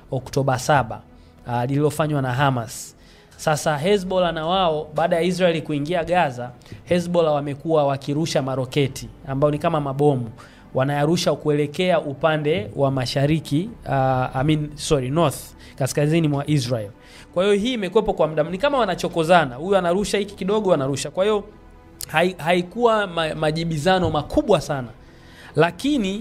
Oktoba 7 uh, lililofanywa na Hamas. Sasa Hezbollah na wao baada ya Israeli kuingia Gaza, Hezbollah wamekuwa wakirusha maroketi ambao ni kama mabomu wanayarusha kuelekea upande wa mashariki uh, I mean, sorry, north kaskazini mwa Israel. Kwa hiyo hii imekuwepo kwa muda, ni kama wanachokozana, huyu anarusha hiki kidogo, anarusha. Kwa hiyo hai, haikuwa ma, majibizano makubwa sana, lakini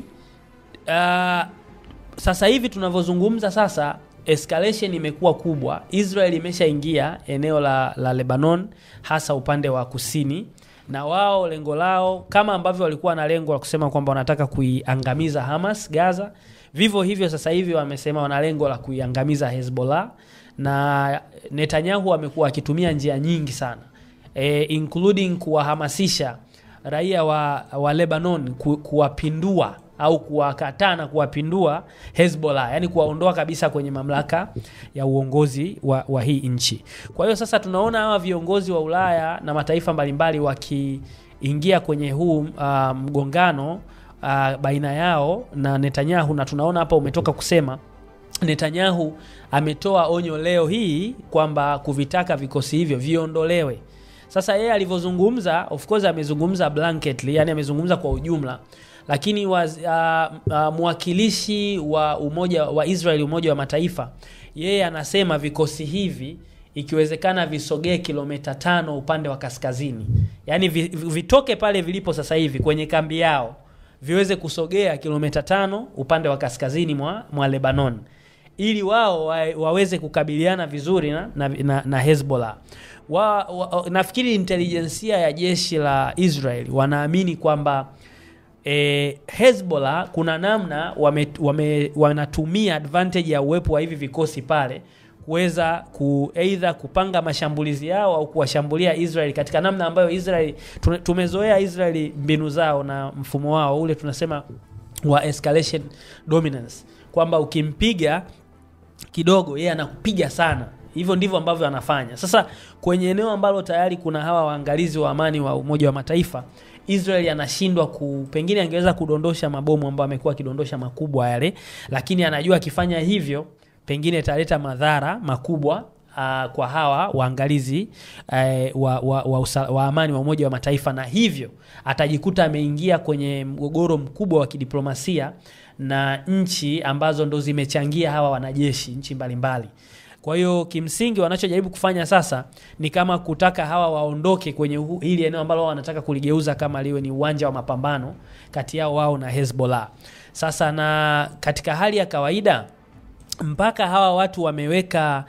uh, sasa hivi tunavyozungumza sasa escalation imekuwa kubwa. Israel imeshaingia eneo la, la Lebanon hasa upande wa kusini, na wao lengo lao kama ambavyo walikuwa na lengo la kusema kwamba wanataka kuiangamiza Hamas Gaza, vivyo hivyo sasa hivi wamesema wana lengo la kuiangamiza Hezbollah, na Netanyahu amekuwa akitumia njia nyingi sana e, including kuwahamasisha raia wa, wa Lebanon ku, kuwapindua au kuwakataa na kuwapindua Hezbollah, yani kuwaondoa kabisa kwenye mamlaka ya uongozi wa, wa hii nchi. Kwa hiyo sasa tunaona hawa viongozi wa Ulaya na mataifa mbalimbali wakiingia kwenye huu uh, mgongano uh, baina yao na Netanyahu, na tunaona hapa umetoka kusema Netanyahu ametoa onyo leo hii kwamba kuvitaka vikosi hivyo viondolewe. Sasa yeye alivyozungumza, of course amezungumza blanketly, yani amezungumza kwa ujumla lakini waz, uh, uh, mwakilishi wa umoja wa Israeli Umoja wa Mataifa yeye anasema vikosi hivi ikiwezekana visogee kilomita tano upande wa kaskazini, yaani vi, vitoke pale vilipo sasa hivi kwenye kambi yao viweze kusogea kilomita tano upande wa kaskazini mwa, mwa Lebanon ili wao wa, waweze kukabiliana vizuri na, na, na, na Hezbollah. Wa, wa, nafikiri intelijensia ya jeshi la Israel wanaamini kwamba E, Hezbollah kuna namna wame, wame, wanatumia advantage ya uwepo wa hivi vikosi pale kuweza ku either kupanga mashambulizi yao au kuwashambulia Israel katika namna ambayo Israel tumezoea Israel mbinu zao na mfumo wao ule tunasema wa escalation dominance, kwamba ukimpiga kidogo yeye anakupiga sana. Hivyo ndivyo ambavyo anafanya. Sasa kwenye eneo ambalo tayari kuna hawa waangalizi wa amani wa Umoja wa Mataifa Israel anashindwa ku pengine angeweza kudondosha mabomu ambayo amekuwa akidondosha makubwa yale, lakini anajua akifanya hivyo pengine italeta madhara makubwa uh, kwa hawa waangalizi uh, wa, wa, wa, usa, wa amani wa Umoja wa Mataifa, na hivyo atajikuta ameingia kwenye mgogoro mkubwa wa kidiplomasia na nchi ambazo ndo zimechangia hawa wanajeshi, nchi mbalimbali. Kwa hiyo kimsingi wanachojaribu kufanya sasa ni kama kutaka hawa waondoke kwenye hili eneo ambalo wanataka kuligeuza kama liwe ni uwanja wa mapambano kati yao wao na Hezbollah. Sasa na katika hali ya kawaida mpaka hawa watu wameweka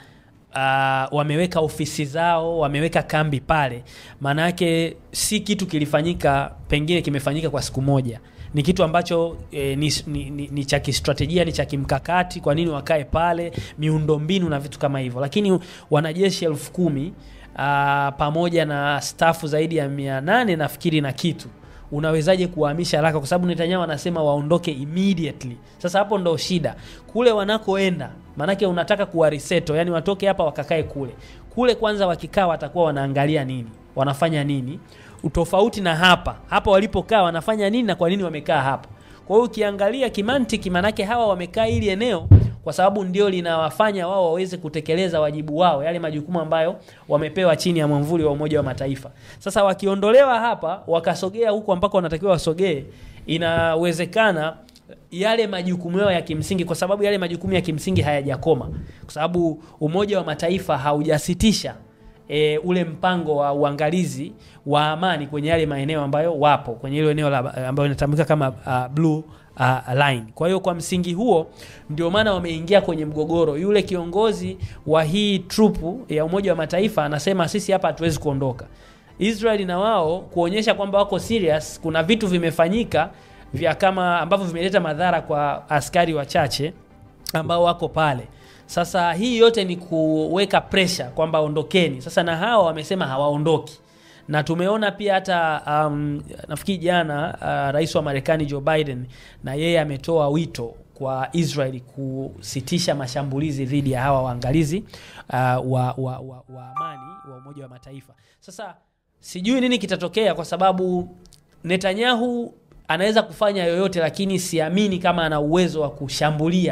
uh, wameweka ofisi zao, wameweka kambi pale, maana yake si kitu kilifanyika, pengine kimefanyika kwa siku moja ni kitu ambacho e, ni, ni, ni, ni cha kistrategia, ni cha kimkakati. Kwa nini wakae pale, miundombinu na vitu kama hivyo. Lakini wanajeshi elfu kumi a, pamoja na stafu zaidi ya mia nane nafikiri na kitu, unawezaje kuwahamisha haraka? Kwa sababu Netanyahu anasema waondoke immediately. Sasa hapo ndo shida kule wanakoenda, maanake unataka kuwariseto, yani watoke hapa wakakae kule kule. Kwanza wakikaa watakuwa wanaangalia nini, wanafanya nini utofauti na hapa hapa walipokaa wanafanya nini na kwa nini wamekaa hapa. Kwa hiyo ukiangalia kimantiki, manake hawa wamekaa hili eneo kwa sababu ndio linawafanya wao waweze kutekeleza wajibu wao, yale majukumu ambayo wamepewa chini ya mwamvuli wa Umoja wa Mataifa. Sasa wakiondolewa hapa wakasogea huko ambako wanatakiwa wasogee, inawezekana yale majukumu yao ya kimsingi, kwa sababu yale majukumu ya kimsingi hayajakoma, kwa sababu Umoja wa Mataifa haujasitisha E, ule mpango wa uangalizi wa amani kwenye yale maeneo ambayo wapo kwenye ile eneo ambayo inatambulika kama uh, blue uh, line. Kwa hiyo kwa msingi huo ndio maana wameingia kwenye mgogoro. Yule kiongozi wa hii trupu ya Umoja wa Mataifa anasema sisi hapa hatuwezi kuondoka. Israeli na wao kuonyesha kwamba wako serious, kuna vitu vimefanyika vya kama ambavyo vimeleta madhara kwa askari wachache ambao wako pale. Sasa hii yote ni kuweka pressure kwamba ondokeni. Sasa na hawa wamesema hawaondoki, na tumeona pia hata um, nafikiri jana uh, rais wa Marekani Joe Biden na yeye ametoa wito kwa Israeli kusitisha mashambulizi dhidi ya hawa waangalizi uh, wa, wa, wa, wa amani wa Umoja wa Mataifa. Sasa sijui nini kitatokea, kwa sababu Netanyahu anaweza kufanya yoyote, lakini siamini kama ana uwezo wa kushambulia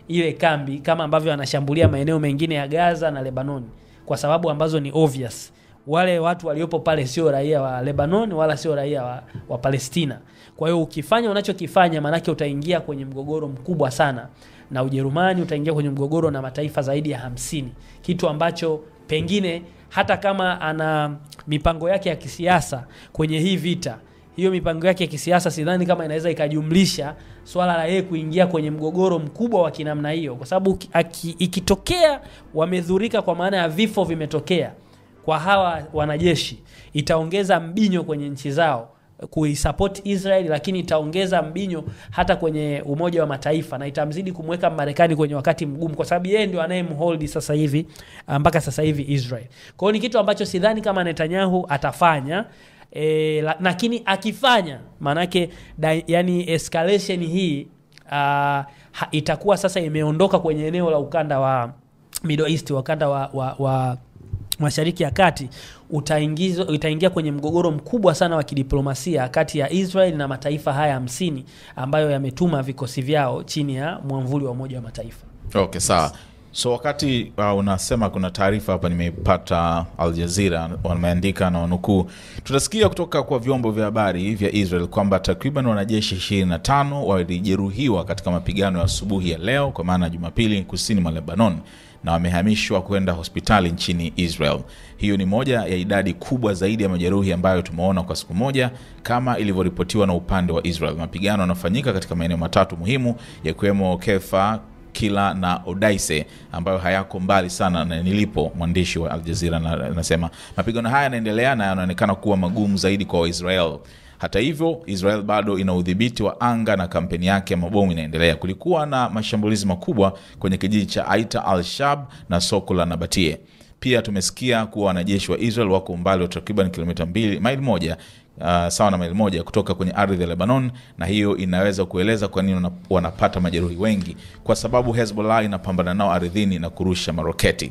ile kambi kama ambavyo anashambulia maeneo mengine ya Gaza na Lebanon kwa sababu ambazo ni obvious. Wale watu waliopo pale sio raia wa Lebanon wala sio raia wa, wa Palestina. Kwa hiyo ukifanya unachokifanya, maanake utaingia kwenye mgogoro mkubwa sana na Ujerumani, utaingia kwenye mgogoro na mataifa zaidi ya hamsini, kitu ambacho pengine hata kama ana mipango yake ya kisiasa kwenye hii vita, hiyo mipango yake ya kisiasa sidhani kama inaweza ikajumlisha swala la yeye kuingia kwenye mgogoro mkubwa wa kinamna hiyo, kwa sababu ki- aki- ikitokea wamedhurika, kwa maana ya vifo vimetokea kwa hawa wanajeshi, itaongeza mbinyo kwenye nchi zao kuisupport Israel, lakini itaongeza mbinyo hata kwenye Umoja wa Mataifa na itamzidi kumweka Marekani kwenye wakati mgumu, kwa sababu yeye ndio anayemhold sasa hivi ah, mpaka sasa hivi Israel. Kwa hiyo ni kitu ambacho sidhani kama Netanyahu atafanya e, la, lakini akifanya maanake da- yani escalation hii uh, ha, itakuwa sasa imeondoka kwenye eneo la ukanda wa Middle East, ukanda wa, wa, wa Mashariki ya Kati utaingizwa utaingia kwenye mgogoro mkubwa sana wa kidiplomasia kati ya Israel na mataifa haya hamsini ambayo yametuma vikosi vyao chini ya mwamvuli wa Umoja wa Mataifa. Okay, sawa. So wakati uh, unasema kuna taarifa hapa nimeipata Al Jazeera wameandika na wanukuu, tutasikia kutoka kwa vyombo vya habari vya Israel kwamba takriban wanajeshi 25 walijeruhiwa katika mapigano ya asubuhi ya leo, kwa maana ya Jumapili, kusini mwa Lebanon na wamehamishwa kwenda hospitali nchini Israel. Hiyo ni moja ya idadi kubwa zaidi ya majeruhi ambayo tumeona kwa siku moja, kama ilivyoripotiwa na upande wa Israel. Mapigano yanafanyika katika maeneo matatu muhimu yakiwemo Kefa, Kila na Odaise ambayo hayako mbali sana na nilipo. Mwandishi wa Al Jazeera na- anasema mapigano haya yanaendelea na yanaonekana kuwa magumu zaidi kwa Waisrael. Hata hivyo, Israel bado ina udhibiti wa anga na kampeni yake ya mabomu inaendelea. Kulikuwa na mashambulizi makubwa kwenye kijiji cha Aita al-Shab na soko la Nabatie. Pia tumesikia kuwa wanajeshi wa Israel wako umbali wa takriban kilomita mbili maili moja uh, sawa na maili moja kutoka kwenye ardhi ya Lebanon, na hiyo inaweza kueleza kwa nini wana- wanapata majeruhi wengi, kwa sababu Hezbollah inapambana nao ardhini na kurusha maroketi.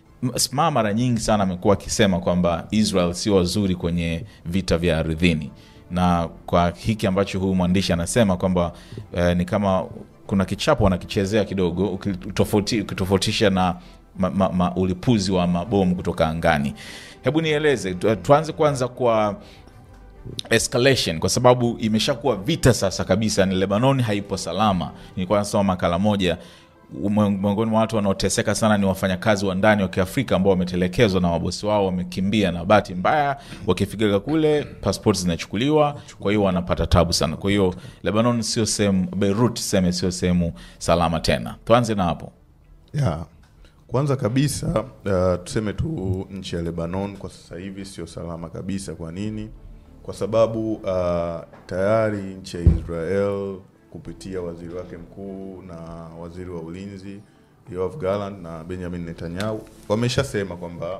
Sma mara nyingi sana amekuwa akisema kwamba Israel sio wazuri kwenye vita vya ardhini, na kwa hiki ambacho huyu mwandishi anasema kwamba eh, ni kama kuna kichapo wanakichezea kidogo ukitofauti- ukitofautisha na ma, ma, ma, ulipuzi wa mabomu kutoka angani. Hebu nieleze, tu- tuanze kwanza kwa escalation kwa sababu imeshakuwa vita sasa kabisa, ni Lebanon haipo salama. Nilikuwa nasoma makala moja, mwe- miongoni mwa watu wanaoteseka sana ni wafanyakazi wa ndani wa Kiafrika ambao wametelekezwa na mabosi wao, wamekimbia na bahati mbaya wakifika kule passport zinachukuliwa, kwa hiyo wanapata tabu sana. Kwa hiyo Lebanon sio sehemu, Beirut seme sio sehemu salama tena. Tuanze na hapo. ya kwanza kabisa uh, tuseme tu nchi ya Lebanon kwa sasa hivi sio salama kabisa. Kwa nini? Kwa sababu uh, tayari nchi ya Israel kupitia waziri wake mkuu na waziri wa ulinzi Yoav Gallant na Benjamin Netanyahu wameshasema kwamba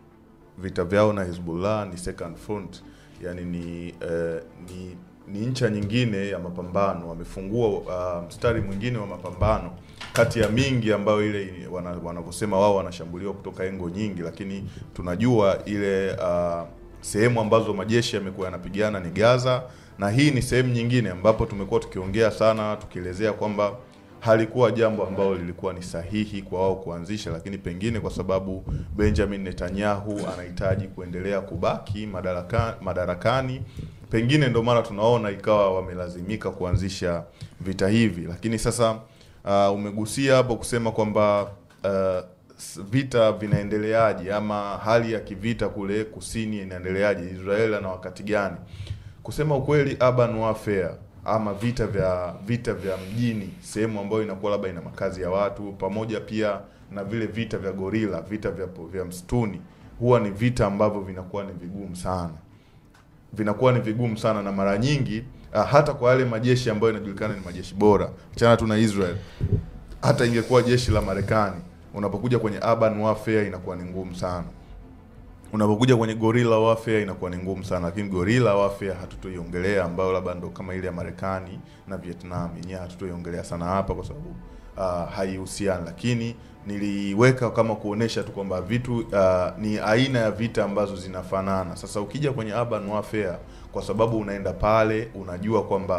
vita vyao na Hezbollah ni second front, yani ni eh, ni ni ncha nyingine ya mapambano. Wamefungua uh, mstari mwingine wa mapambano kati ya mingi ambayo ile wana- wanavyosema wao wanashambuliwa kutoka engo nyingi, lakini tunajua ile uh, sehemu ambazo majeshi yamekuwa yanapigana ni Gaza, na hii ni sehemu nyingine ambapo tumekuwa tukiongea sana tukielezea kwamba halikuwa jambo ambalo lilikuwa ni sahihi kwa wao kuanzisha, lakini pengine kwa sababu Benjamin Netanyahu anahitaji kuendelea kubaki madaraka, madarakani, pengine ndio maana tunaona ikawa wamelazimika kuanzisha vita hivi. Lakini sasa uh, umegusia hapo kusema kwamba uh, s- vita vinaendeleaje ama hali ya kivita kule kusini inaendeleaje, Israeli ana wakati gani? Kusema ukweli, urban warfare ama vita vya vita vya mjini, sehemu ambayo inakuwa labda ina makazi ya watu, pamoja pia na vile vita vya gorila, vita vya, vya msituni, huwa ni vita ambavyo vinakuwa ni vigumu sana vinakuwa ni vigumu sana na mara nyingi uh, hata kwa yale majeshi ambayo yanajulikana ni majeshi bora, achana tu na Israel, hata ingekuwa jeshi la Marekani, unapokuja kwenye urban warfare inakuwa ni ngumu sana. Unapokuja kwenye gorilla warfare inakuwa ni ngumu sana, lakini gorilla warfare hatutoiongelea, ambayo labda ndo kama ile ya Marekani na Vietnam yenyewe hatutoiongelea sana hapa kwa sababu uh, haihusiani, lakini niliweka kama kuonesha tu kwamba vitu uh, ni aina ya vita ambazo zinafanana. Sasa ukija kwenye urban warfare, kwa sababu unaenda pale unajua kwamba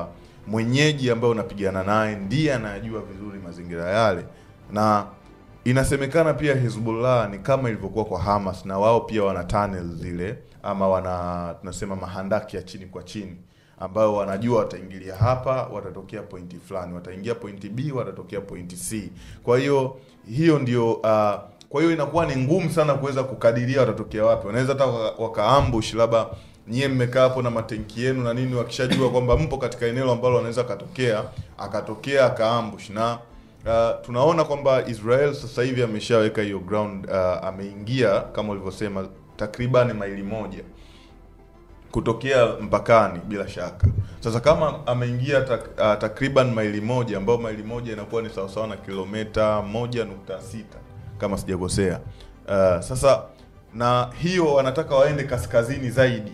mwenyeji ambaye unapigana naye ndiye anayajua vizuri mazingira yale, na inasemekana pia Hezbollah ni kama ilivyokuwa kwa Hamas, na wao pia wana tunnel zile ama wana tunasema mahandaki ya chini kwa chini ambayo wanajua wataingilia hapa, watatokea pointi fulani, wataingia pointi B, watatokea pointi C. Kwa hiyo hiyo ndio uh, kwa hiyo inakuwa ni ngumu sana kuweza kukadiria watatokea wapi. Wanaweza hata waka- wakaambush, labda nyie mmekaa hapo na matenki yenu na nini, wakishajua kwamba mpo katika eneo ambalo wanaweza akatokea akatokea akaambush na Uh, tunaona kwamba Israel sasa hivi ameshaweka hiyo ground uh, ameingia kama ulivyosema takriban maili moja kutokea mpakani bila shaka. Sasa kama ameingia tak, uh, takriban maili moja ambayo maili moja inakuwa ni sawasawa na kilomita moja nukta sita kama sijakosea. Uh, sasa na hiyo wanataka waende kaskazini zaidi,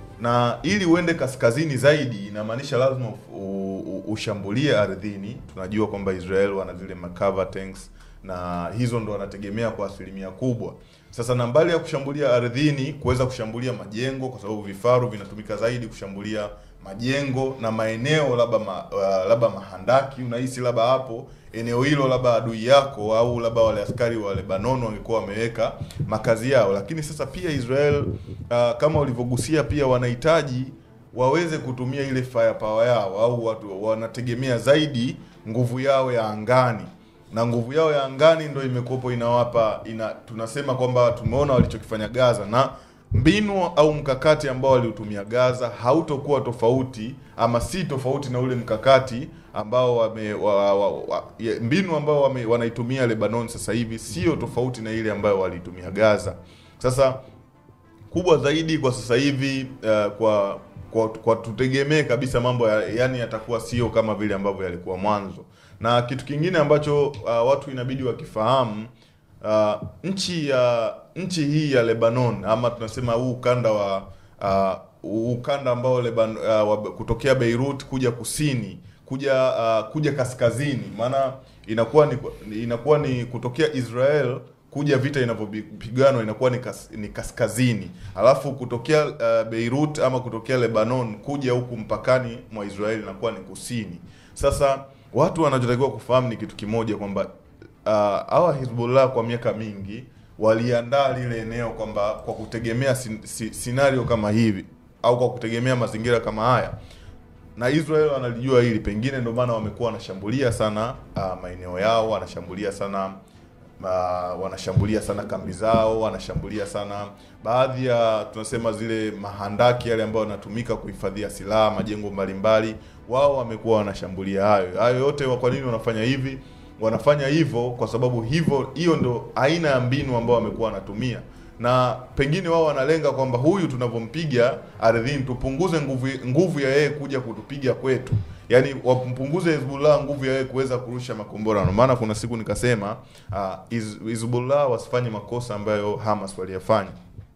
na ili uende kaskazini zaidi inamaanisha lazima u- u- u- ushambulie ardhini. Tunajua kwamba Israel wana zile cover tanks na hizo ndo wanategemea kwa asilimia kubwa. Sasa na mbali ya kushambulia ardhini, kuweza kushambulia majengo, kwa sababu vifaru vinatumika zaidi kushambulia majengo na maeneo labda ma, uh, labda mahandaki. Unahisi labda hapo eneo hilo labda adui yako au labda wale askari wa Lebanon wangekuwa wameweka makazi yao, lakini sasa pia Israel uh, kama ulivyogusia, pia wanahitaji waweze kutumia ile firepower yao au watu wanategemea zaidi nguvu yao ya angani na nguvu yao ya angani ndo imekuwepo inawapa ina, tunasema kwamba tumeona walichokifanya Gaza na mbinu au mkakati ambao waliutumia Gaza hautokuwa tofauti ama si tofauti na ule mkakati ambao wame, wa, wa, wa, ya- mbinu ambao wame, wanaitumia Lebanon sasa hivi sio tofauti na ile ambayo waliitumia Gaza. Sasa kubwa zaidi kwa sasa hivi uh, kwa kwa, kwa tutegemee kabisa mambo ya, yani yatakuwa sio kama vile ambavyo yalikuwa mwanzo. Na kitu kingine ambacho uh, watu inabidi wakifahamu uh, nchi ya nchi hii ya Lebanon ama tunasema huu ukanda wa uh, huu ukanda ambao Lebanon, uh, wa, kutokea Beirut kuja kusini kuja uh, kuja kaskazini, maana inakuwa ni inakuwa ni kutokea Israel kuja vita inavyopiganwa inakuwa ni, kas, ni kaskazini, alafu kutokea uh, Beirut ama kutokea Lebanon kuja huku mpakani mwa Israeli inakuwa ni kusini. Sasa watu wanachotakiwa kufahamu ni kitu kimoja kwamba uh, hawa Hezbollah kwa miaka mingi waliandaa lile eneo kwamba kwa kutegemea sin, si, scenario kama hivi au kwa kutegemea mazingira kama haya na Israel wanalijua hili, pengine ndio maana wamekuwa wanashambulia sana uh, maeneo yao, wanashambulia sana uh, wanashambulia sana kambi zao, wanashambulia sana baadhi ya tunasema zile mahandaki yale ambayo yanatumika kuhifadhia silaha, majengo mbalimbali, wao wamekuwa wanashambulia hayo hayo yote. wa- Kwa nini wanafanya hivi? Wanafanya hivyo kwa sababu hivyo, hiyo ndo aina ya mbinu ambao wamekuwa wanatumia na pengine wao wanalenga kwamba huyu tunavyompiga ardhini tupunguze nguvu nguvu ya yeye kuja kutupiga kwetu, yaani wampunguze Hezbollah nguvu ya yeye kuweza kurusha makombora. Ndio maana kuna siku nikasema uh, Hezbollah wasifanye makosa ambayo Hamas waliyafanya.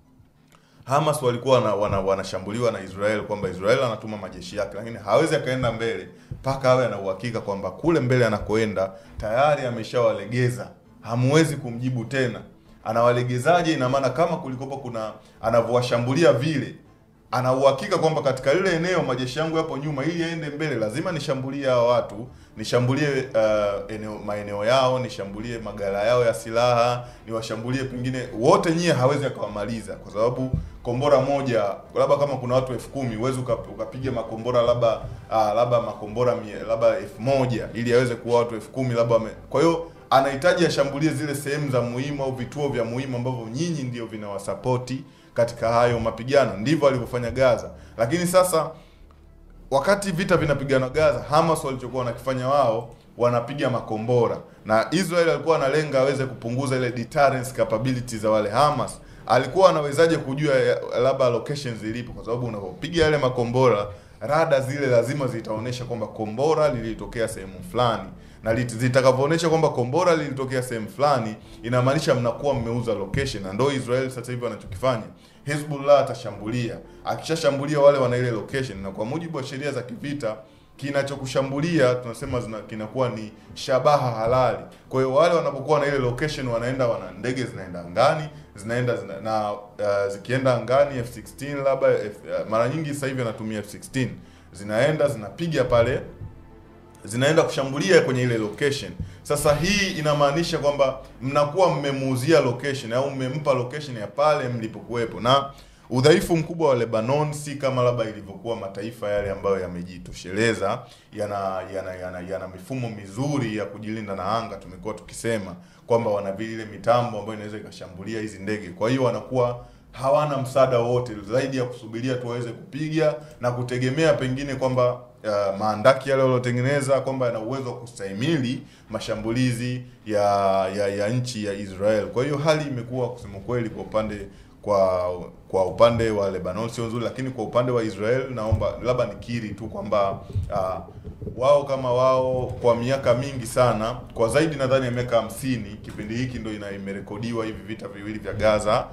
Hamas walikuwa wana, wana, wanashambuliwa na Israel kwamba Israel anatuma majeshi yake, lakini hawezi akaenda mbele mpaka awe ana uhakika kwamba kule mbele anakoenda tayari ameshawalegeza, hamwezi kumjibu tena. Anawalegezaje? Ina maana kama kulikopo kuna anavyowashambulia vile, ana uhakika kwamba katika lile eneo majeshi yangu yapo nyuma, ili aende mbele lazima nishambulie hao watu, nishambulie uh, eneo maeneo yao, nishambulie magala yao ya silaha, niwashambulie pengine wote, nyie hawezi akawamaliza kwa sababu kombora moja labda kama kuna watu elfu kumi huwezi uka- ukapiga makombora labda uh, labda makombora mia, labda elfu moja ili aweze kuwa watu elfu kumi labda wame- kwa hiyo anahitaji ashambulie zile sehemu za muhimu au vituo vya muhimu ambavyo nyinyi ndio vinawasapoti katika hayo mapigano. Ndivyo alivyofanya Gaza, lakini sasa wakati vita vinapigana Gaza, Hamas walichokuwa wanakifanya wao wanapiga makombora, na Israel alikuwa analenga aweze kupunguza ile deterrence capability za wale Hamas. Alikuwa anawezaje kujua ya- labda locations zilipo? Kwa sababu unapopiga yale makombora, rada zile lazima zitaonyesha kwamba kombora lilitokea sehemu fulani, na lit- zitakavyoonyesha kwamba kombora lilitokea sehemu fulani, inamaanisha mnakuwa mmeuza location, na ndio Israel sasa hivi wanachokifanya. Hezbollah atashambulia, akishashambulia wale wana ile location, na kwa mujibu wa sheria za kivita kinachokushambulia tunasema zina, kinakuwa ni shabaha halali. Kwa hiyo wale wanapokuwa na ile location, wanaenda wana ndege zinaenda angani zinaenda zina, na uh, zikienda angani F16 labda F, uh, mara nyingi sasa hivi anatumia F16 zinaenda zinapiga pale zinaenda kushambulia kwenye ile location. Sasa hii inamaanisha kwamba mnakuwa mmemuuzia location au mmempa location ya pale mlipokuwepo, na udhaifu mkubwa wa Lebanon si kama labda ilivyokuwa mataifa yale ambayo yamejitosheleza, yana yana, yana yana mifumo mizuri ya kujilinda na anga. Tumekuwa tukisema kwamba wana vile mitambo ambayo inaweza ikashambulia hizi ndege, kwa hiyo wanakuwa hawana msaada wowote zaidi ya kusubiria tu waweze kupiga na kutegemea pengine kwamba uh, maandaki yale waliotengeneza kwamba yana uwezo wa kustahimili mashambulizi ya, ya ya nchi ya Israel. Kwa hiyo hali imekuwa kusema kweli kwa upande kwa kwa upande wa Lebanon sio nzuri, lakini kwa upande wa Israel naomba labda nikiri tu kwamba uh, wao kama wao kwa miaka mingi sana, kwa zaidi nadhani ya miaka hamsini, kipindi hiki ndo ina imerekodiwa hivi vita viwili vya Gaza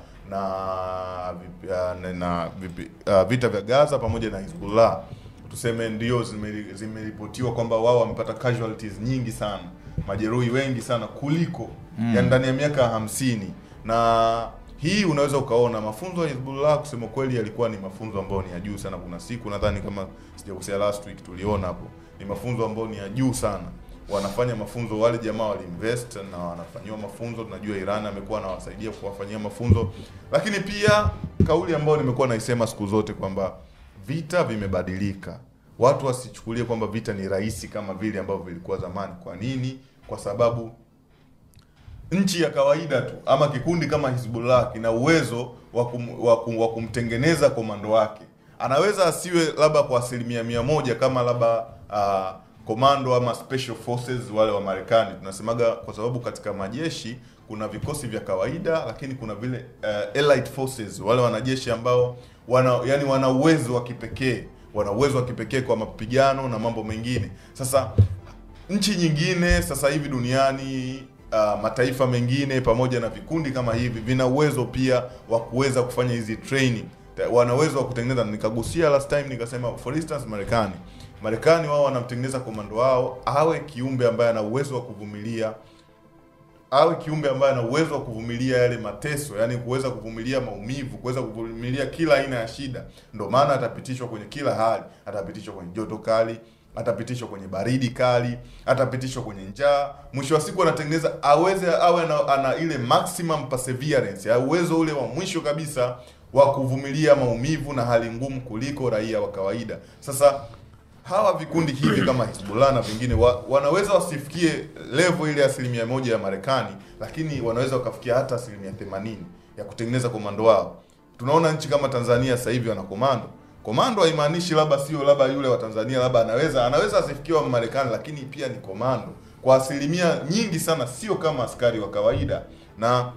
na, na, na uh, vita vya Gaza pamoja na Hezbollah tuseme ndio zime- zimeripotiwa kwamba wao wamepata casualties nyingi sana, majeruhi wengi sana kuliko mm. ya ndani ya miaka hamsini na hii unaweza ukaona mafunzo ya Hezbollah kusema kweli yalikuwa ni mafunzo ambayo ni ya juu sana. Kuna siku nadhani kama sijakosea, last week tuliona hapo, ni mafunzo ambayo ni ya juu sana. Wanafanya mafunzo, wale jamaa waliinvest na wanafanyiwa mafunzo. Tunajua Iran amekuwa anawasaidia kuwafanyia mafunzo, lakini pia kauli ambayo nimekuwa naisema siku zote kwamba vita vimebadilika. Watu wasichukulie kwamba vita ni rahisi kama vile ambavyo vilikuwa zamani. Kwa nini? Kwa sababu nchi ya kawaida tu ama kikundi kama Hizbullah kina uwezo wa kum, wa kum, wa kumtengeneza komando wake. Anaweza asiwe labda kwa asilimia mia moja kama labda uh, komando ama special forces wale wa Marekani. Tunasemaga kwa sababu katika majeshi kuna vikosi vya kawaida, lakini kuna vile uh, elite forces, wale wanajeshi ambao wana yani wana uwezo wa kipekee, wana uwezo wa kipekee kwa mapigano na mambo mengine. Sasa nchi nyingine sasa hivi duniani uh, mataifa mengine pamoja na vikundi kama hivi vina uwezo pia wa kuweza kufanya hizi training, Ta- wana uwezo wa kutengeneza. Nikagusia last time nikasema, for instance, Marekani Marekani wao wanamtengeneza komando wao awe kiumbe ambaye ana uwezo wa kuvumilia awe kiumbe ambaye ana uwezo wa kuvumilia yale mateso, yani kuweza kuvumilia maumivu, kuweza kuvumilia kila aina ya shida. Ndio maana atapitishwa kwenye kila hali, atapitishwa kwenye joto kali, atapitishwa kwenye baridi kali, atapitishwa kwenye njaa. Mwisho wa siku anatengeneza aweze awe ana, ana ile maximum perseverance, ya uwezo ule wa mwisho kabisa wa kuvumilia maumivu na hali ngumu kuliko raia wa kawaida. Sasa hawa vikundi hivi kama Hezbollah na vingine wa, wanaweza wasifikie level ile asilimia moja ya Marekani, lakini wanaweza wakafikia hata asilimia themanini ya kutengeneza komando wao. Tunaona nchi kama Tanzania sasa hivi wana komando. Komando haimaanishi labda sio labda yule wa Tanzania labda anaweza anaweza asifikie wa Marekani, lakini pia ni komando kwa asilimia nyingi sana, sio kama askari wa kawaida na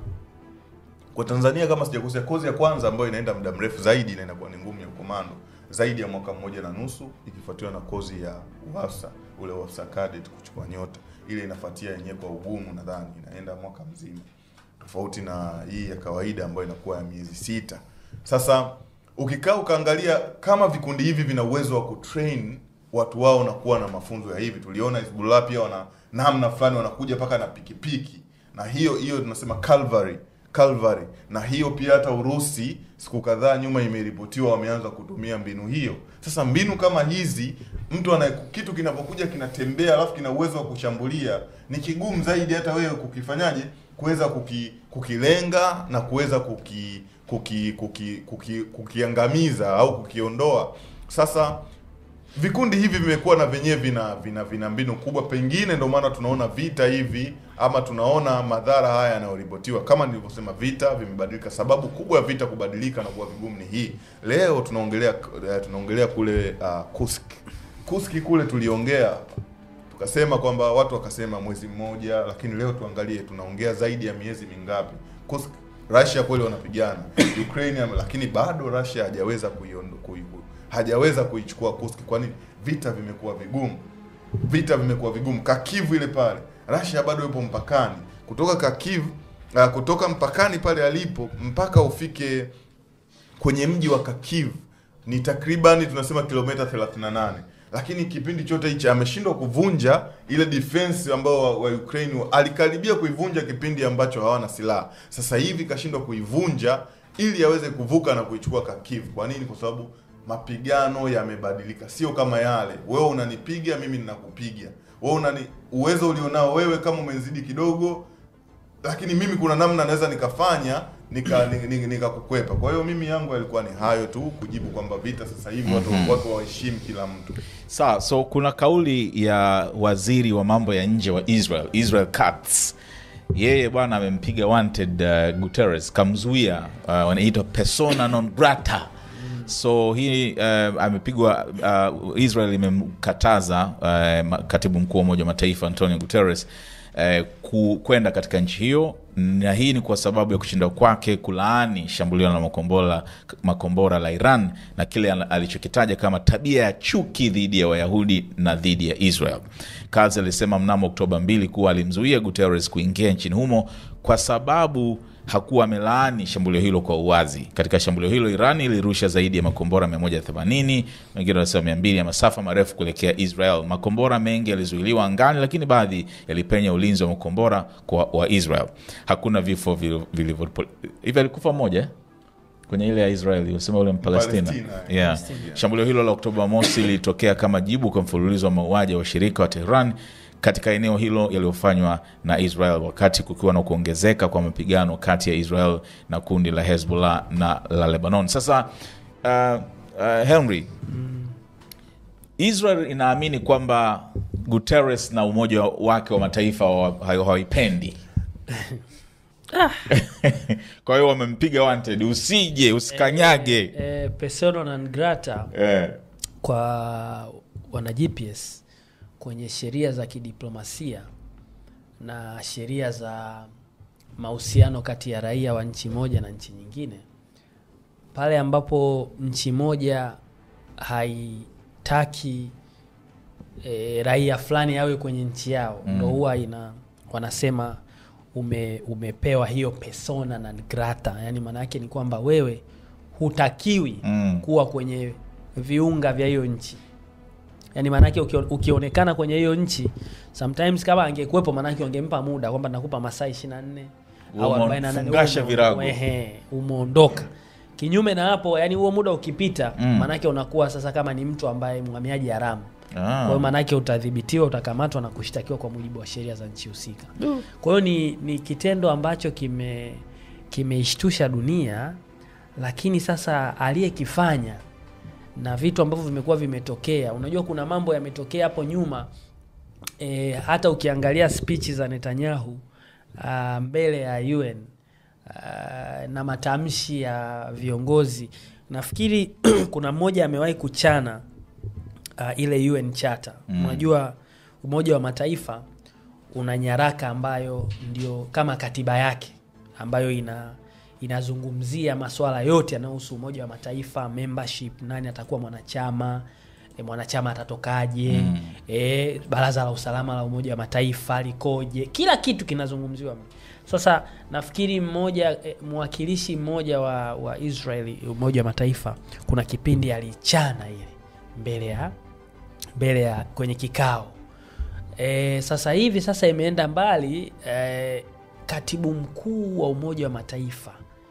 kwa Tanzania kama sijakosea, kozi ya kwanza ambayo inaenda muda mrefu zaidi na inakuwa ni ngumu ya komando zaidi ya mwaka mmoja na nusu, ikifuatiwa na kozi ya UAFSA ule UAFSA cadet kuchukua nyota, ile inafuatia yenyewe kwa ugumu, nadhani inaenda mwaka mzima, tofauti na hii ya kawaida ambayo inakuwa ya miezi sita. Sasa ukikaa ukaangalia kama vikundi hivi vina uwezo wa kutrain watu wao na kuwa na mafunzo ya hivi, tuliona Hezbollah pia wana namna fulani wanakuja mpaka na pikipiki, na hiyo hiyo tunasema Calvary Calvary na hiyo pia hata Urusi siku kadhaa nyuma imeripotiwa wameanza kutumia mbinu hiyo. Sasa mbinu kama hizi, mtu ana kitu kinapokuja kinatembea, alafu kina uwezo wa kushambulia, ni kigumu zaidi hata wewe kukifanyaje, kuweza kuki, kukilenga na kuweza kuki, kuki, kuki, kuki, kukiangamiza au kukiondoa. Sasa vikundi hivi vimekuwa na vyenyewe vina vina vina mbinu kubwa, pengine ndio maana tunaona vita hivi ama tunaona madhara haya yanayoripotiwa. Kama nilivyosema, vita vimebadilika. Sababu kubwa ya vita kubadilika na kuwa vigumu ni hii. Leo tunaongelea eh, tunaongelea kule uh, Kursk. Kursk kule tuliongea tukasema kwamba watu wakasema mwezi mmoja, lakini leo tuangalie, tunaongea zaidi ya miezi mingapi? Kursk, Russia kweli wanapigana Ukraine, lakini bado Russia hajaweza kuiondo kui, hajaweza kuichukua Kursk. Kwa nini? Vita vimekuwa vigumu, vita vimekuwa vigumu. Kakivu ile pale, Russia bado yupo mpakani, kutoka Kakivu uh, kutoka mpakani pale alipo mpaka ufike kwenye mji wa Kakiv ni takriban tunasema kilomita 38 lakini kipindi chote hichi ameshindwa kuvunja ile defense ambao wa, wa Ukraine alikaribia kuivunja kipindi ambacho hawana silaha. Sasa hivi kashindwa kuivunja ili aweze kuvuka na kuichukua Kharkiv. Kwa nini? Kwa sababu mapigano yamebadilika, sio kama yale, wewe unanipiga mimi ninakupiga. wewe unani uwezo ulionao wewe kama umenzidi kidogo lakini mimi kuna namna naweza nikafanya nika ni- ni- nikakukwepa kwa hiyo mimi yangu yalikuwa ni hayo tu kujibu kwamba vita sasa hivi watu watu waheshimu kila mtu sawa so kuna kauli ya waziri wa mambo ya nje wa israel israel Katz. yeye bwana amempiga wanted uh, guterres kamzuia uh, wanaitwa persona non grata so hii uh, amepigwa uh, israel imemkataza uh, ma- katibu mkuu wa umoja wa mataifa antonio guterres eh, ku- kwenda katika nchi hiyo na hii ni kwa sababu ya kushinda kwake kulaani shambulio la makombora, makombora la Iran na kile al- alichokitaja kama tabia ya chuki dhidi ya Wayahudi na dhidi ya Israel. Kazi alisema mnamo Oktoba 2 kuwa alimzuia Guterres kuingia nchini humo kwa sababu hakuwa amelaani shambulio hilo kwa uwazi. Katika shambulio hilo, Iran ilirusha zaidi ya makombora 180, wengine wanasema 200 ya masafa marefu kuelekea Israel. Makombora mengi yalizuiliwa angani, lakini baadhi yalipenya ulinzi wa makombora kwa wa Israel. Hakuna vifo vil- vilivyo hivi. Alikufa mmoja eh? kwenye ile ya Israeli usema ule Mpalestina Palestina, yeah. Shambulio hilo la Oktoba mosi lilitokea kama jibu kwa mfululizo wa mauaji ya washirika wa Tehran katika eneo hilo yaliyofanywa na Israel wakati kukiwa na kuongezeka kwa mapigano kati ya Israel na kundi la Hezbollah na la Lebanon. Sasa uh, uh, Henry, Israel inaamini kwamba Guterres na Umoja wake wa Mataifa hawa- hawaipendi kwa hiyo wamempiga wanted, usije usikanyage. eh, persona non grata Eh. kwa wana GPS kwenye sheria za kidiplomasia na sheria za mahusiano kati ya raia wa nchi moja na nchi nyingine, pale ambapo nchi moja haitaki e, raia fulani awe kwenye nchi yao Mm. ndo huwa ina wanasema ume, umepewa hiyo persona non grata, yani maana yake ni kwamba wewe hutakiwi Mm. kuwa kwenye viunga vya hiyo nchi yaani maanake ukio- ukionekana kwenye hiyo nchi sometimes kama angekuwepo maanake wangempa muda kwamba nakupa masaa 24 au Umo- 48 fungasha umo- virago. ehe, umeondoka kinyume na hapo yani huo muda ukipita Mm. maanake unakuwa sasa kama ni mtu ambaye mhamiaji haramu kwa Ah. hiyo maanake utadhibitiwa utakamatwa na kushtakiwa kwa mujibu wa sheria za nchi husika kwa hiyo ni, ni kitendo ambacho kime kimeishtusha dunia lakini sasa aliyekifanya na vitu ambavyo vimekuwa vimetokea unajua kuna mambo yametokea hapo nyuma e, hata ukiangalia spichi za netanyahu uh, mbele ya un uh, na matamshi ya viongozi nafikiri kuna mmoja amewahi kuchana uh, ile un charter Mm. unajua umoja wa mataifa una nyaraka ambayo ndio kama katiba yake ambayo ina inazungumzia masuala yote yanayohusu umoja wa mataifa membership nani atakuwa mwanachama e, mwanachama atatokaje Mm. e, baraza la usalama la umoja wa mataifa likoje kila kitu kinazungumziwa sasa nafikiri mmoja e, mwakilishi mmoja wa, wa israeli umoja wa mataifa kuna kipindi alichana ile mbele ya mbele ya kwenye kikao e, sasa hivi sasa imeenda mbali e, katibu mkuu wa umoja wa mataifa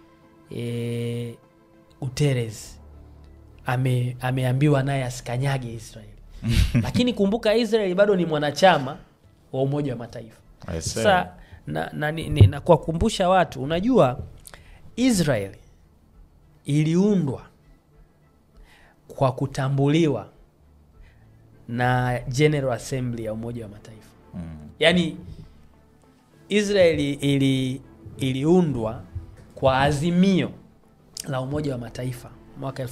e, Guterres ame, ameambiwa naye asikanyage Israeli lakini kumbuka Israeli bado ni mwanachama wa umoja wa mataifa I see. sasa na, na, ni- ni- na kuwakumbusha watu unajua Israeli iliundwa kwa kutambuliwa na General Assembly ya Umoja wa Mataifa. Mm. Yaani Israeli ili iliundwa kwa azimio la Umoja wa Mataifa mwaka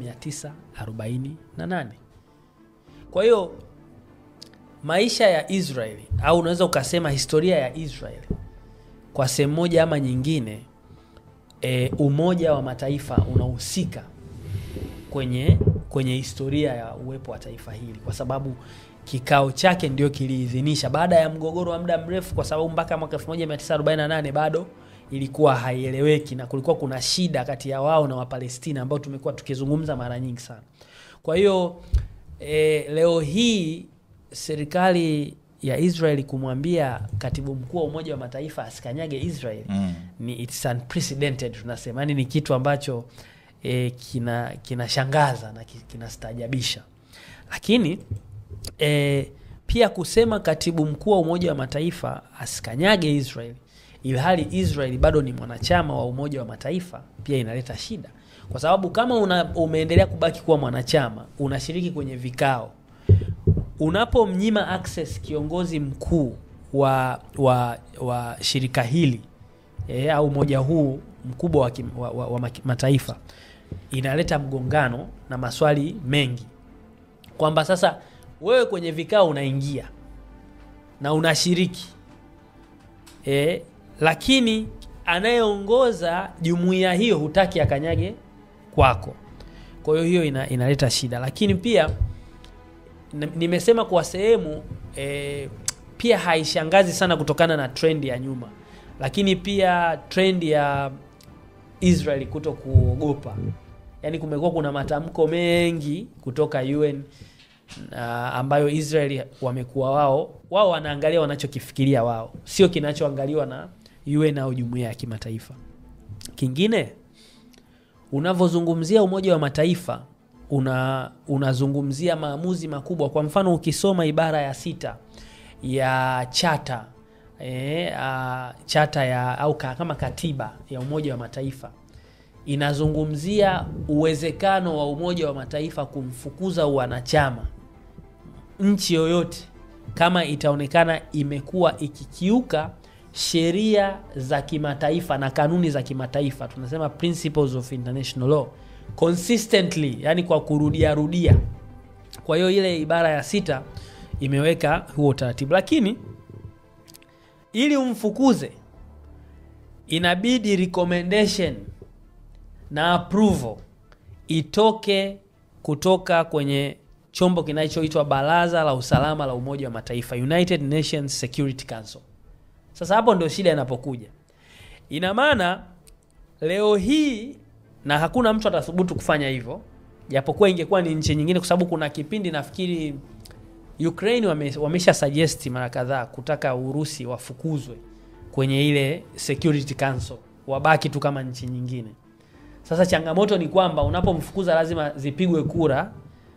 1948. Kwa hiyo maisha ya Israeli au unaweza ukasema historia ya Israeli kwa sehemu moja ama nyingine e, Umoja wa Mataifa unahusika kwenye kwenye historia ya uwepo wa taifa hili kwa sababu kikao chake ndio kiliidhinisha baada ya mgogoro wa muda mrefu, kwa sababu mpaka mwaka 1948 bado ilikuwa haieleweki na kulikuwa kuna shida kati ya wao na Wapalestina ambao tumekuwa tukizungumza mara nyingi sana. Kwa hiyo e, leo hii serikali ya Israeli kumwambia katibu mkuu wa Umoja wa Mataifa asikanyage Israeli Mm. ni it's unprecedented tunasema, yani ni kitu ambacho e, kina kinashangaza na ki- kinastaajabisha, lakini e, pia kusema katibu mkuu wa Umoja wa Mataifa asikanyage Israel ilhali Israel bado ni mwanachama wa Umoja wa Mataifa pia inaleta shida, kwa sababu kama una, umeendelea kubaki kuwa mwanachama, unashiriki kwenye vikao, unapomnyima access kiongozi mkuu wa, wa, wa shirika hili e, au umoja huu mkubwa wa, kim- wa, wa, wa maki- mataifa inaleta mgongano na maswali mengi kwamba sasa wewe kwenye vikao unaingia na unashiriki e, lakini anayeongoza jumuiya hiyo hutaki akanyage kwako. Kwa hiyo hiyo ina, inaleta shida, lakini pia n- nimesema kwa sehemu e, pia haishangazi sana kutokana na trend ya nyuma, lakini pia trend ya Israel kuto kuogopa, yaani kumekuwa kuna matamko mengi kutoka UN na ambayo Israel wamekuwa wao wao wanaangalia wanachokifikiria wao, sio kinachoangaliwa na UN au jumuiya ya kimataifa. Kingine, unavyozungumzia Umoja wa Mataifa una unazungumzia maamuzi makubwa. Kwa mfano, ukisoma ibara ya sita ya chata e, a, chata ya au ka, kama katiba ya Umoja wa Mataifa inazungumzia uwezekano wa Umoja wa Mataifa kumfukuza wanachama nchi yoyote kama itaonekana imekuwa ikikiuka sheria za kimataifa na kanuni za kimataifa, tunasema principles of international law consistently, yani kwa kurudia rudia. Kwa hiyo ile ibara ya sita imeweka huo utaratibu, lakini ili umfukuze inabidi recommendation na approval itoke kutoka kwenye chombo kinachoitwa Baraza la Usalama la Umoja wa Mataifa, United Nations Security Council. Sasa hapo ndio shida inapokuja. Ina maana leo hii, na hakuna mtu atathubutu kufanya hivyo, japokuwa ingekuwa ni nchi nyingine, kwa sababu kuna kipindi nafikiri Ukraine wame, wamesha suggest mara kadhaa kutaka Urusi wafukuzwe kwenye ile Security Council, wabaki tu kama nchi nyingine. Sasa changamoto ni kwamba unapomfukuza lazima zipigwe kura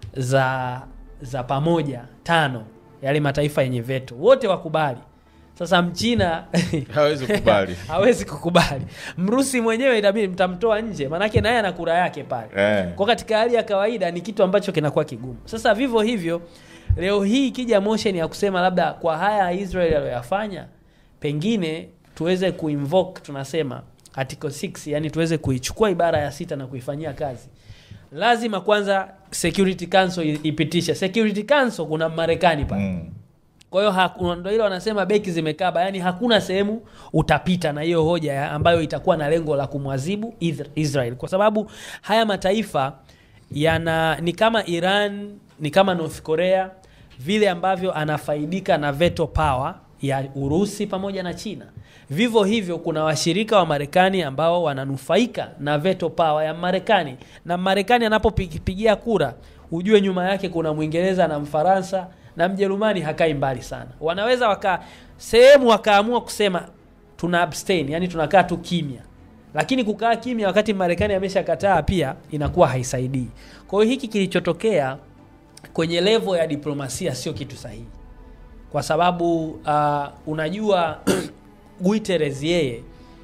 za za pamoja tano, yale mataifa yenye veto wote wakubali. Sasa mchina hawezi kukubali hawezi kukubali, mrusi mwenyewe itabidi mtamtoa nje, maanake naye ana kura yake pale eh. kwa katika hali ya kawaida ni kitu ambacho kinakuwa kigumu. Sasa vivyo hivyo leo hii ikija motion ya kusema labda kwa haya Israel aliyoyafanya, pengine tuweze kuinvoke tunasema article 6, yani tuweze kuichukua ibara ya sita na kuifanyia kazi, lazima kwanza Security Council i- ipitishe. Security Council kuna Marekani pale mm. kwa hiyo haku- ndo ile wanasema beki zimekaba, yani hakuna sehemu utapita na hiyo hoja ya ambayo itakuwa na lengo la kumwadhibu Ith- Israel, kwa sababu haya mataifa yana ni kama Iran, ni kama North Korea, vile ambavyo anafaidika na veto power ya Urusi pamoja na China. Vivyo hivyo kuna washirika wa Marekani ambao wananufaika na veto power ya Marekani, na Marekani anapopigia kura, ujue nyuma yake kuna Mwingereza na Mfaransa na Mjerumani hakai mbali sana. Wanaweza waka sehemu wakaamua kusema tuna abstain, yani tunakaa tu kimya, lakini kukaa kimya wakati Marekani ameshakataa pia inakuwa haisaidii. Kwa hiyo hiki kilichotokea kwenye levo ya diplomasia sio kitu sahihi, kwa sababu uh, unajua Guterres yeye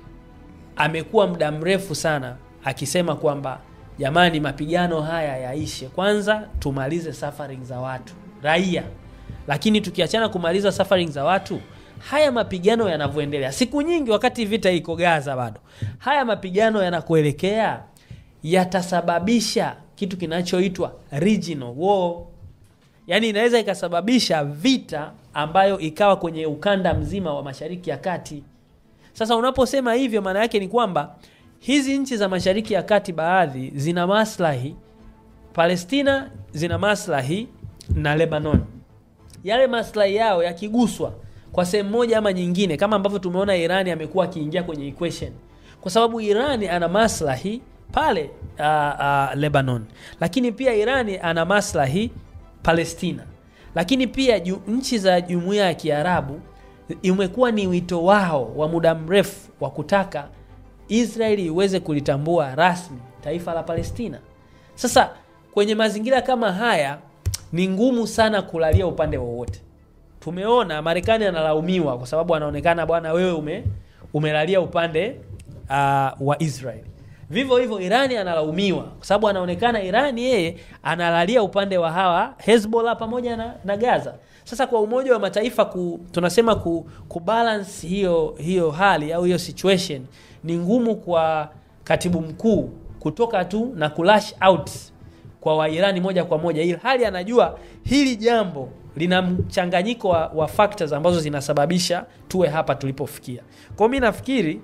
amekuwa muda mrefu sana akisema kwamba jamani, mapigano haya yaishe kwanza, tumalize suffering za watu raia. Lakini tukiachana kumaliza suffering za watu, haya mapigano yanavyoendelea siku nyingi, wakati vita iko Gaza bado, haya mapigano yanakuelekea yatasababisha kitu kinachoitwa regional war yaani inaweza ikasababisha vita ambayo ikawa kwenye ukanda mzima wa Mashariki ya Kati. Sasa unaposema hivyo, maana yake ni kwamba hizi nchi za Mashariki ya Kati baadhi zina maslahi, Palestina zina maslahi na Lebanon. Yale maslahi yao yakiguswa kwa sehemu moja ama nyingine, kama ambavyo tumeona Irani amekuwa akiingia kwenye equation, kwa sababu Irani ana maslahi pale uh, uh, Lebanon, lakini pia Irani ana maslahi Palestina, lakini pia ju, nchi za jumuiya ya Kiarabu imekuwa ni wito wao wa muda mrefu wa kutaka Israeli iweze kulitambua rasmi taifa la Palestina. Sasa kwenye mazingira kama haya ni ngumu sana kulalia upande wowote, tumeona Marekani analaumiwa kwa sababu anaonekana bwana, wewe ume umelalia upande uh, wa Israel. Vivyo hivyo Irani analaumiwa kwa sababu anaonekana Irani yeye analalia upande wa hawa Hezbollah pamoja na, na Gaza. Sasa kwa Umoja wa Mataifa ku, tunasema ku, kubalance hiyo hiyo hali au hiyo situation ni ngumu kwa katibu mkuu kutoka tu na kulash out kwa Wairani moja kwa moja, ili hali anajua hili jambo lina mchanganyiko wa, wa factors ambazo zinasababisha tuwe hapa tulipofikia. Kwa mimi nafikiri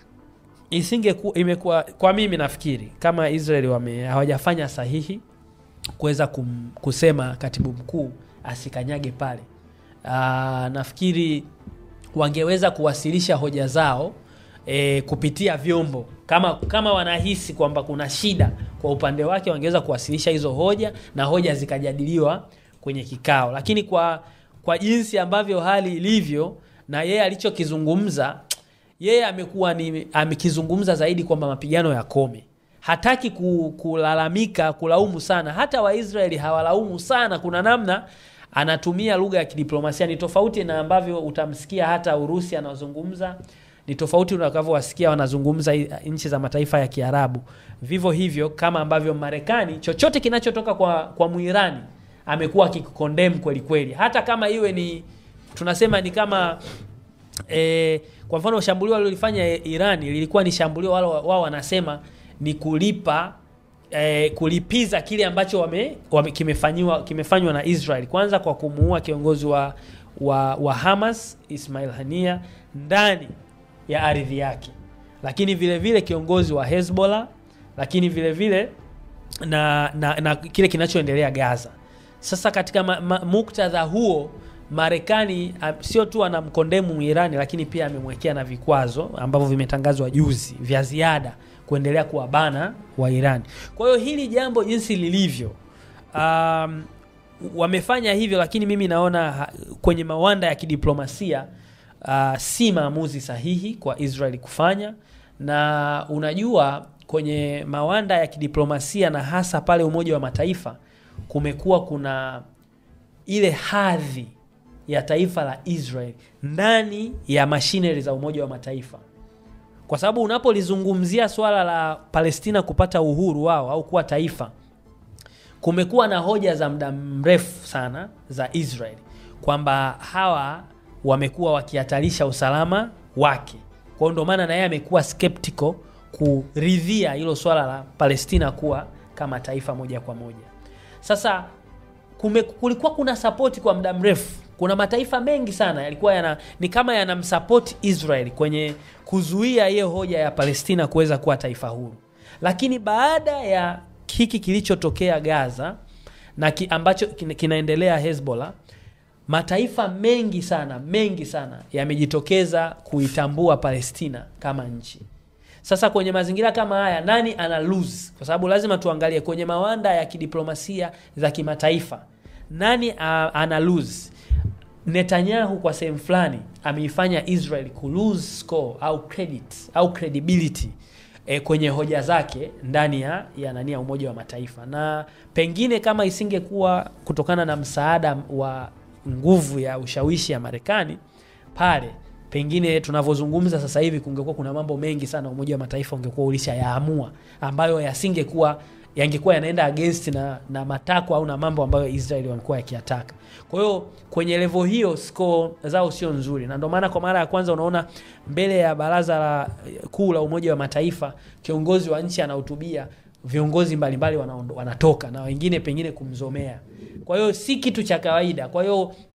isinge ku, imekuwa kwa mimi nafikiri kama Israeli wame hawajafanya sahihi kuweza kum, kusema katibu mkuu asikanyage pale. Aa, nafikiri wangeweza kuwasilisha hoja zao e, kupitia vyombo kama kama wanahisi kwamba kuna shida kwa upande wake, wangeweza kuwasilisha hizo hoja na hoja zikajadiliwa kwenye kikao, lakini kwa kwa jinsi ambavyo hali ilivyo na yeye alichokizungumza, yeye amekuwa ni amekizungumza zaidi kwamba mapigano yakome. Hataki ku, kulalamika kulaumu sana. Hata Waisraeli hawalaumu sana, kuna namna anatumia lugha ya kidiplomasia. Ni tofauti na ambavyo utamsikia hata Urusi anazungumza ni tofauti unakavyowasikia wanazungumza nchi za mataifa ya Kiarabu. Vivyo hivyo kama ambavyo Marekani, chochote kinachotoka kwa, kwa Muirani amekuwa akikondem kweli kweli, hata kama iwe ni tunasema ni kama e, kwa mfano shambulio walilofanya Irani lilikuwa ni shambulio wao wao wanasema ni kulipa e, kulipiza kile ambacho wame, wame kimefanywa kimefanywa na Israel, kwanza kwa kumuua kiongozi wa, wa, wa Hamas Ismail Hania ndani ya ardhi yake, lakini vile vile kiongozi wa Hezbollah, lakini vile vile na, na, na kile kinachoendelea Gaza. Sasa katika ma, ma, muktadha huo Marekani sio tu anamkondemu Irani, lakini pia amemwekea na vikwazo ambavyo vimetangazwa juzi vya ziada kuendelea kuwabana wa Irani. Kwa hiyo hili jambo jinsi lilivyo, um, wamefanya hivyo, lakini mimi naona kwenye mawanda ya kidiplomasia uh, si maamuzi sahihi kwa Israeli kufanya, na unajua kwenye mawanda ya kidiplomasia na hasa pale Umoja wa Mataifa kumekuwa kuna ile hadhi ya taifa la Israel ndani ya mashineri za Umoja wa Mataifa, kwa sababu unapolizungumzia swala la Palestina kupata uhuru wao au kuwa taifa, kumekuwa na hoja za muda mrefu sana za Israel kwamba hawa wamekuwa wakihatarisha usalama wake. Kwa hiyo ndio maana na yeye amekuwa skeptical kuridhia hilo swala la Palestina kuwa kama taifa moja kwa moja. Sasa kume, kulikuwa kuna sapoti kwa muda mrefu. Kuna mataifa mengi sana yalikuwa yana ni kama yanamsapoti Israel kwenye kuzuia hiyo hoja ya Palestina kuweza kuwa taifa huru, lakini baada ya hiki kilichotokea Gaza na ki, ambacho kinaendelea Hezbollah, mataifa mengi sana mengi sana yamejitokeza kuitambua Palestina kama nchi. Sasa kwenye mazingira kama haya, nani ana lose? Kwa sababu lazima tuangalie kwenye mawanda ya kidiplomasia za kimataifa, nani uh, ana lose? Netanyahu kwa sehemu fulani ameifanya Israel ku lose score au credit au credibility e, kwenye hoja zake ndani ya ya nani ya Umoja wa Mataifa, na pengine kama isingekuwa kutokana na msaada wa nguvu ya ushawishi ya Marekani pale pengine tunavyozungumza sasa hivi kungekuwa kuna mambo mengi sana Umoja wa Mataifa ungekuwa ulishayaamua ambayo yasingekuwa yangekuwa yanaenda against na, na matakwa au na mambo ambayo Israeli wamekuwa yakiyataka. Kwa hiyo kwenye level hiyo score zao sio nzuri, na ndio maana kwa mara ya kwanza unaona mbele ya baraza la kuu la Umoja wa Mataifa kiongozi wa nchi anahutubia, viongozi mbalimbali wanatoka na wengine pengine kumzomea. Kwa hiyo si kitu cha kawaida. Kwa hiyo